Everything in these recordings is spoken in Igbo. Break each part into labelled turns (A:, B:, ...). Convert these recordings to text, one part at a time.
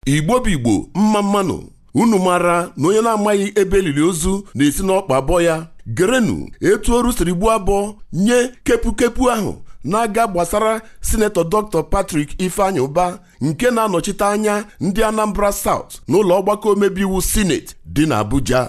A: igbo bụ igbo mma mmanụ unu mara na onye na-amaghị ebe elili ozu na-esi n'ọkpa abụọ ya gerenu etu oru siri gbuo abụọ nye kepukepu ahụ na-aga gbasara sinetọ dr patrick ifeanyị ụba nke na-anọchite anya ndị anambra south n'ụlọ ọgbakọ omebe iwu senate dị n'abuja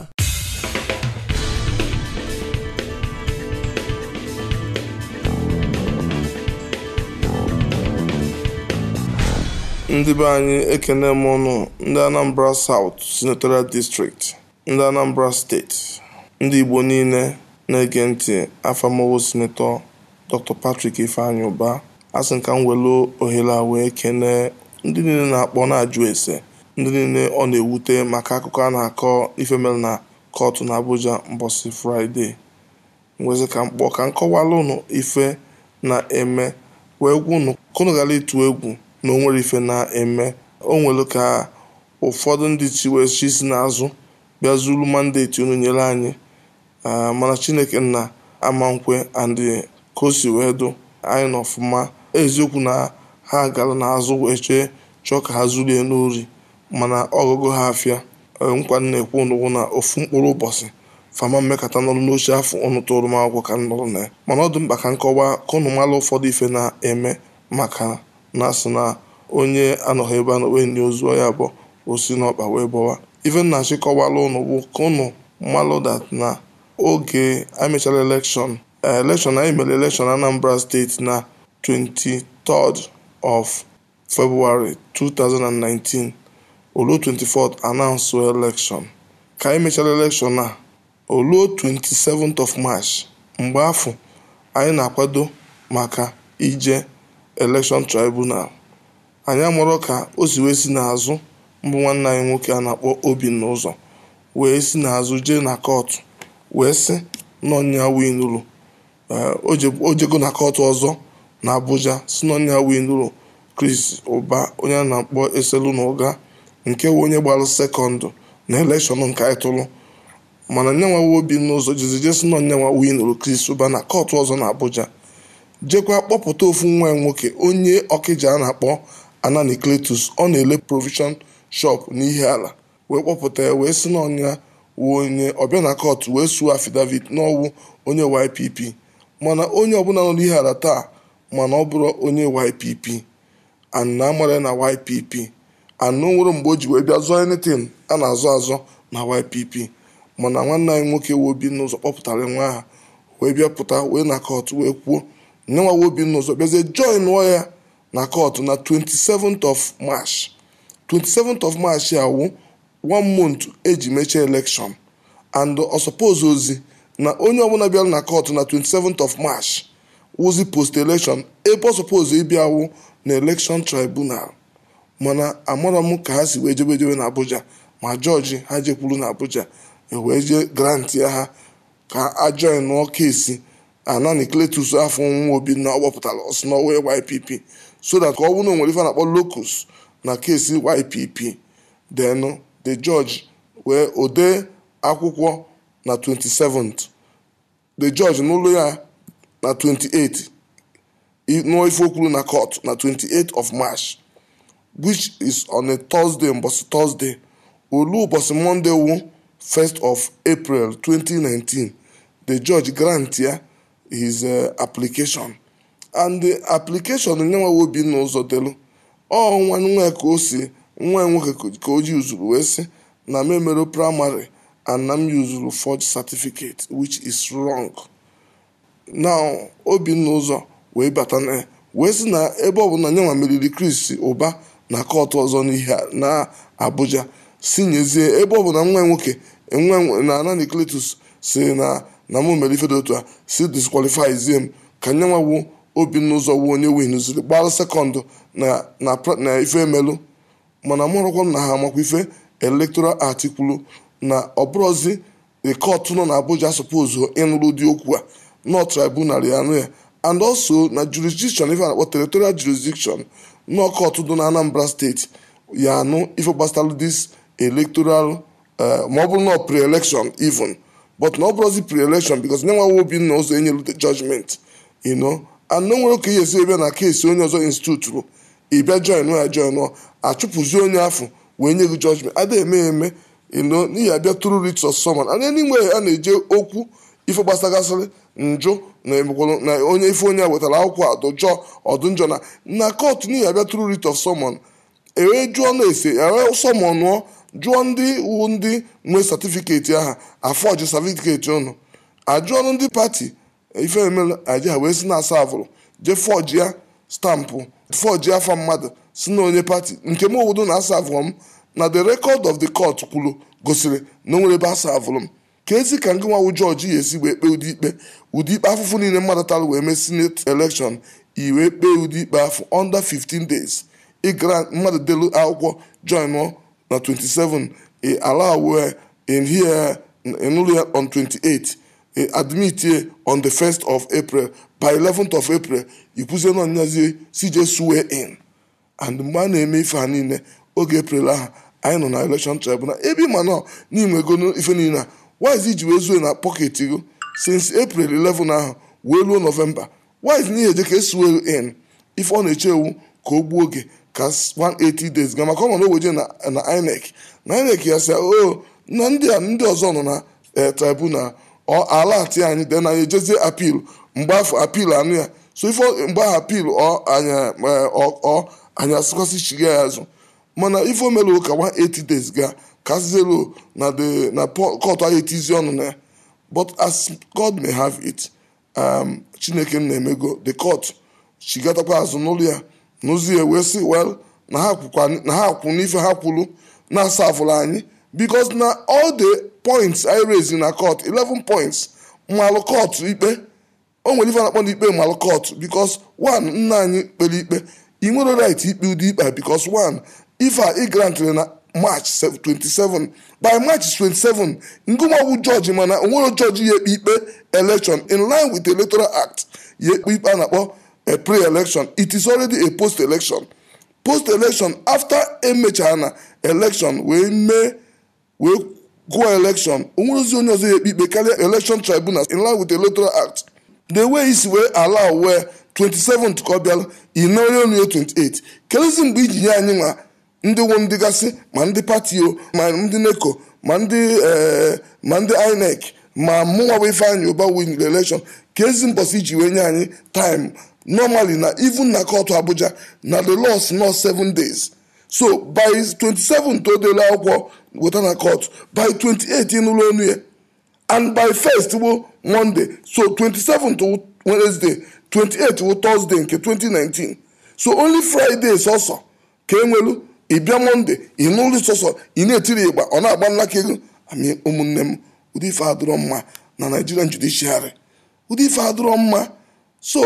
B: ndị be anyị ekene m ụnụ ndị anambra south senatorial district ndị anambra steeti ndị igbo niile na-ege ntị afamowo senetọ dr patrick ifeanyị ụba asị nka m welu ohere a wee kene ndị niile na-akpọ na-ajụ ese ndị niile ọ na-ewute maka akụkọ a na-akọ ife mere na kọtụ na abuja mbọsị fraịde nwezi ka mkpọ ka nkọwala ụnụ ife na-eme wee gwa ụnụ ka ụnụ ghara ịtụ egwu na onwere ife na-eme o nwere ka ụfọdụ ndị chi wee chi si n'azụ bịa zuru mandeti unu nyere anyị mana chineke nna ama nkwe and ka o si wee dụ anyị n'ọfụma eziokwu na ha gara n'azụ wee chee chọọ ka ha zulie n'ori mana ọgụgụ ha afịa nkwa na-ekwu n'ụgwụ na ofu mkpụrụ ụbọchị fama mmekọta nọrụ n'oche afọ ụnụ tụrụ m akwụkwọ ka m nọrọ na ya mana ọ dị mkpa ka nkọwa ka ụnụ mara ụfọdụ ife na-eme maka na asị na onye anọghị ebe a na wee nye ozu ya bụ osi n'ọkpa wee bọwa ife nna chịkọwala ụnụ bụ ka ụnụ malụ dat na oge emechara elekshọn elekshọn anyị mere elekshọn Anambra steeti na 23rd of February 2019 oluo 24th announce elekshọn ka anyị mechara elekshọn a oluo 27th of March mgbe afọ anyị na-akwado maka ije election tribunal anyị amụrụ ka o si wee si n'azụ mbụ nwanne anyị nwoke a na-akpọ Obinna ụzọ wee si n'azụ jee na kọtụ wee sị n'ọnya winuru o jego na kọtụ ọzọ na Abuja si n'ọnya winuru Chris Ụba onye a na-akpọ Eselu na ụga nke wee onye gbara sekọndụ na elekshọn nke anyị tụrụ mana nyanwa Obinna ụzọ jizi jee si n'ọnyanwa winuru Chris Ụba na kọtụ ọzọ na Abuja jekwa kpọpụta ofu nwa nwoke onye ọkịja a na-akpọ Anani Cletus ọ na-ele provision shop n'ihe ala wee kpọpụta ya wee si n'ọnya wuo onye ọbịa na kọtụ wee suo affidavit n'ọwụ onye YPP mana onye ọbụla nọ n'ihe ala taa mana ọ bụrụ onye YPP ana amara na YPP anụ nwere mgbe o ji wee bịa zụọ anything a na-azọ azọ na YPP mana nwanne anyị nwoke wee Obinna ụzọ kpọpụtara nwa aha wee bịa pụta wee na kọtụ wee kwuo nyenwa Obinna ụzọ bịazie join nụọ ya na kọtụ na 27th of March 27th of March awụ one month eji mechie election and ọ suppose ozi na onye ọbụla bịara na kọtụ na 27th of March wụzi post election ebe ọ suppose ịbịa wụ na election tribunal mana amara m ka ha si wee jebe jebe na Abuja ma jọji ha jekwuru na Abuja ewee jee grant ya ha ka a join nụọ kesi Anani Cletus afọ nwa Obinna ọ gbapụtara ọsị n'ọwa YPP so that ka ọ bụrụ na o nwere ife na-akpọ locus na kesi YPP then the judge wee ode akwụkwọ na 27th the judge n'ụlọ ya na 28 nụọ ife okwuru na court na 28th of March which is on a Thursday mbọsị Thursday olu ụbọchị Monday wu 1st of April 2019 the judge grant ya his uh, application and the application nyenwa Obinna ụzọ delu ọ nwa nwa ka o si nwa nwoke ka o ji uzuru wee sị na m emere primary and na m yuzuru forged certificate which is wrong now Obinna ụzọ wee bata na wee sị na ebe ọbụla nyenwa meriri Chris Ụba na kọtụ ọzọ n'ihe na Abuja si nyezie ebe ọbụla nwa nwoke nwa na Anani Cletus si na na mụ mere ife dị otu a si disqualify zie m ka nyenwa wu Obinna ụzọ wu onye winuziri gbara sekọndụ na na ife emelụ mana mụrụkwa m na ha amakwa ife electoral article na ọbụrụzi kọtụ nọ na Abuja suppose ịnụrụ ụdị okwu a nọ tribunal ya anụ ya and also na jurisdiction ife na-akpọ territorial jurisdiction nọ kọtụ dị na Anambra steeti ya anụ ife gbasara this electoral ma ọ bụrụ na pre-election even but na ọ bụrụzi pre-election because nyenwa Obinna ụzọ enyelu the judgment you know and no nwere ka ihe esi ebe na keesi onye ọzọ instituturu ịbịa join ya join achụpụzi onye afọ wee nye gị judgment ada eme eme ino n'ihi abịa tru writ of summon anya n'ime a na-eje okwu ife gbasagasịrị njụ na emekwalụ na onye ife onye a wetara akwụkwọ adụjọ ọdụnjọ na na kọtụ n'ihi abịa tru writ of summon ewee jụọ na-ese ewee sọmọnụọ jụọ ndị wu ndị nwe satifiketi aha afọji satifiketi ụnụ ajụọnụ ndị pati ife emela aja wee si na-asa avụrụ jee fọji ya stampụ fọji afa mmadụ si na onye pati nke m obodo na-asa avụrụ m na the record of the court kwuru gosiri na o nwere ebe asa avụrụ m ka ezi ka ndị nwawu jọji ya esi wee kpee ụdị ikpe ụdị ikpe afụfụ niile mmadụ tara wee mee senate election iwee kpee ụdị ikpe afọ under 15 days ịgara mmadụ delu akwụkwọ join na 27 e allow wee in here in ya on 28 e admit here on the 1st of april by 11th of april ikwuzie na onyazie cj swear in and mgbe a na-eme ife ha niile oge april ahụ anyị nọ na election tribunal ebe ịma nọ n'ime ego ife niile a wise iji wee zuo na pocket go since april 11 ahụ wee ruo novemba wise n'ihe eje ka esuo in ife ọ na-eche ewu ka o gbuo oge ka 180 days ga maka ọ nọ n'oweje na na inec na inec ya sị o na ndị a ndị ọzọ nọ na tribunal ọ ala ati anyị de na anyị ejezie apil mgbe afọ apil anụ ya so ife mgbe ahụ apil ọ anya ọ anyị asịkwasị chiga ya azụ mana ife o mere ka 180 days ga ka zero na the na court ahụ etizi ọnụ na ya but as god may have it um, chineke na-emego the court chigatakwa azụ n'ụlọ ya n'ụzọ ya wee sị well na ha kwụ n'ife ha kwuru na-asa afụrụ anyị because na all the points I raise na court 11 points mmalụ court ikpe o nwere ife na-akpọ n'ikpe mmalụ court because one nna anyị kpere ikpe ị nwere right ikpe ụdị ikpe because one ife a ị grantịrị na march 27 by march 27 ngụmọgwụ jọji mana onwere jọji ya ekpe ikpe election in line with the electoral act ya ekpe ikpe a na-akpọ a pre-election it is already a post-election post-election after emechara na election wee mee wee gụọ election onwerezi onye ọzọ ya ekpe ikpe karịa election tribunal in line with the electoral act the way isi wee allow wee 27 ka ọ bịala inere onu ya 28 kelezi mgbe iji nye anyị nwa ndị nwe ndị gasị ma ndị pati o ma ndị neko ma ndị ma ndị inec ma mụnwa bụ ifeanyị ụba win election ka ezi mbọsị iji wee nye anyị time normally na even na kọtụ abuja na the loss not seven days so by 27 to odele akwụkwọ weta na court by 28 n'ụlọ onu ya and by first bụ monday so 27 to wednesday 28 bụ thursday nke 2019 so only friday sọsọ ka enwelu ịbịa monday ịnụlụ sọsọ ị na-etiri ịgba ọ na-agba nnakego ami ụmụnne m ụdị ife adịrọ mma na nigerian judiciary ụdị ife adịrọ mma so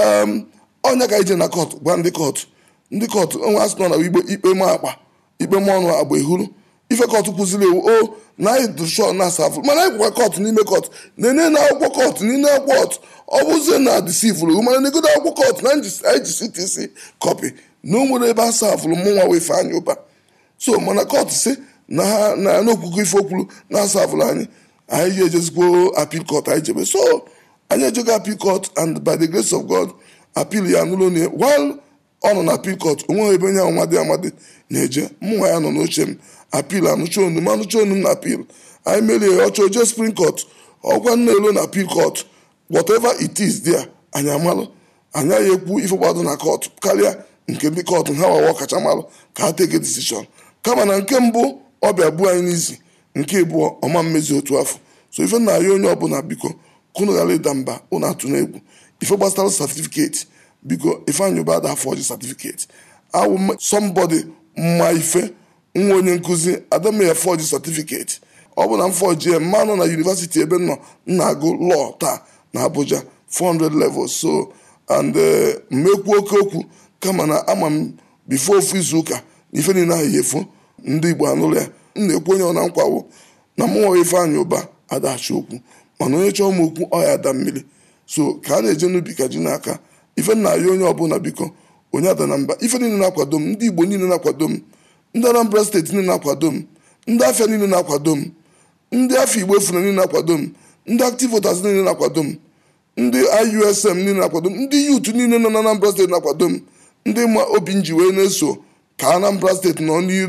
B: ọnya ka ije na court gwa ndị court ndị court onwe asị nọ na igbe ikpe m akpa ikpe m ọnụ agba ihuru ife kọtụ kwụziri ewu o na anyị dụshọ na asafụ mana anyị gwakwa kọtụ n'ime kọtụ na-enye na akwụkwọ kọtụ n'ime akwụkwọ ọ bụzie na disivụrụ mana na-egodo akwụkwọ kọtụ na anyị ji ctc kọpị na o nwere ebe asafụrụ mụ nwa wefe anyị ụba so mana kọtụ si na ha na n'okwukwe ife okwuru na asafụrụ anyị anyị ji ejezigbo apil kọt anyị jebe so anyị ejego apil kọt and by the grace of god apil ya n'ụlọ na while ọ nọ na apil kọt onweghị ebe onye amadi amadi na-eje mụnwa ya nọ n'oche m apil anụcha onu m anụcha onu m na apil anyị merie ọchọ oje spring court ọgwa nna elo na apil court whatever it is there anyị amalụ anyị agha ekwu ife gbado na court karịa nke ndị court ha wawa ọkacha malụ ka ha teke decision kama na nke mbụ ọbịa bụ anyị n'izi nke ịbụọ ọma mmezi otu afọ so ife na ya onye ọbụla biko kunu ghara ịda mba ụnụ atụ n'egwu ife gbasara certificate biko ifeanyị ụba ada afọ ọjị certificate awụ somebody mma ife nwa onye nkụzi adamya fọji certificate ọ bụ na m fọji mmanụ na yunivasiti ebe nọ na-agụ lọọ taa na abuja 400 levels so and mmekwu oke okwu kama na ama m bifo ofu izu ụka na ife niile ahụ yefu ndị igbo anụrụ ya m na-ekwu onye ọ na nkwawo na mụnwa ifeanyị ụba adachi okwu mana onye chọọ m okwu ọya ada mmiri so ka a na-eje n'ubi ka ji n'aka ife nna ya onye ọbụla biko onye ada na mba ife niile na-akwado m ndị igbo niile na-akwado m ndị anambra steeti niile na-akwado m ndị afịa niile na-akwado m ndị afọ igbo efuna niile na-akwado m ndị active voters niile na-akwado m ndị iusm niile na-akwado m ndị yut niile nọ na anambra steeti na-akwado m ndị ma obi nji wee na-eso ka anambra steeti nọ n'iru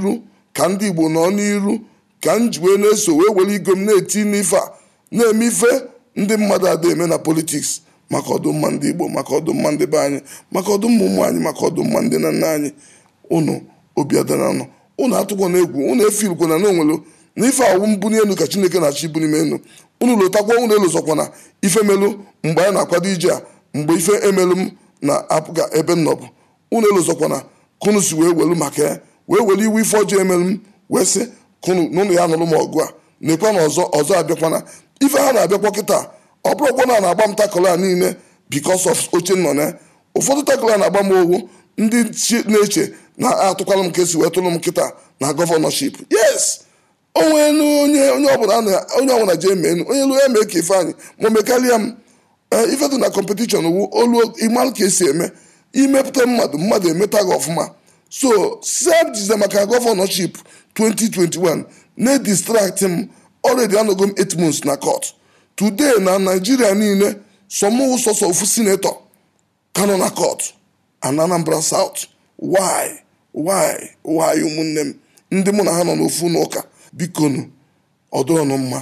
B: ka ndị igbo nọ n'iru ka m ji wee na-eso wee were igo m na-eti n'ife a na-eme ife ndị mmadụ ada eme na politiks maka ọdụmma ndị igbo maka ọdụmma ndị be anyị maka ọdụmma ụmụ anyị maka ọdụmma ndị na nna anyị unu obi adara nọ unu atụkwa na egwu unu efirikwana na onwere na ife awụ mbuni elu ka chineke na-achọ ibuni m elu unu lotakwa unu elozọkwana ife melu mgbe anyị na-akwado ije a mgbe ife emelu m na-apụga ebe m nọbụ unu elozọkwana kunu si wee welu maka ya wee were iwe ife ọjọọ emelu m wee sị kunu n'ụlọ ya nụrụ m ọgụ a na-ekwe na ọzọ ọzọ abịakwana ife ha na-abịakwa kịta ọ bụrụkwa na a na-agba m takụl a niile because of oche nọ na ụfọdụ takụl a na-agba m owu ndị na-eche na-atụkwala m ka esi wee tụrụ m kịta na gọvanọship yes onwe onye onye ọbụla onye ọbụla ji eme enu onye lu ya mee ka ife anyị ma mekarịa m ife dị na kọmpetishọn wu olu ịmalụ ka esi eme imepụta mmadụ mmadụ emeta gị ọfụma so sepjize maka gọvanọship 2021 na-edistraktị m ọredi anọgo m 8 months na court today na naijiria niile sọmụwụ sọsọ ofu sinetọ ka nọ na court and anambra south why why why ụmụnne m ndị mụ na ha nọ n'ofu n'ụka bikonu ọdụrọnụ mma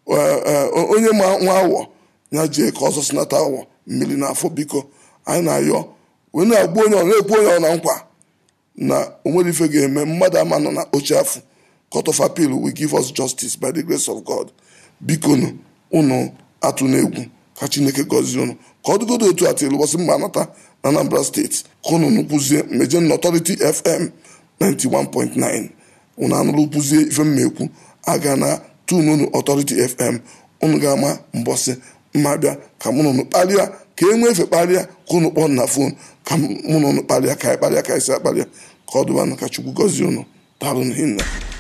B: onye ma nwa awọ ya jee ka ọzọ sinata awọ mmiri n'afọ biko anyị na-ayọ wee na-agba onye ọ na-ekwu onye ọ na nkwa na onwere ife ga-eme mmadụ ama nọ na oche afọ court of appeal will give us justice by the grace of god bikonu unu atụ n'egwu ka chineke gọzie unu ka ọ dịgodo otu atịlụ ụbọchị mma anata na anambra steeti ka unu nụkwuzie mejen authority fm 91.9 unu anụrụ kwuzie ife mma ekwu aga na tun unu authority fm unu ga-ama mbọsị mma bịa ka mụ unu kparịa ka e nwee efe kparịa ka unu kpọọ na fon ka mụ unu kparịa ka anyị kparịa ka anyị si akparịa ka ọ dụbanụ ka chukwu gọzie unu daalụ hinna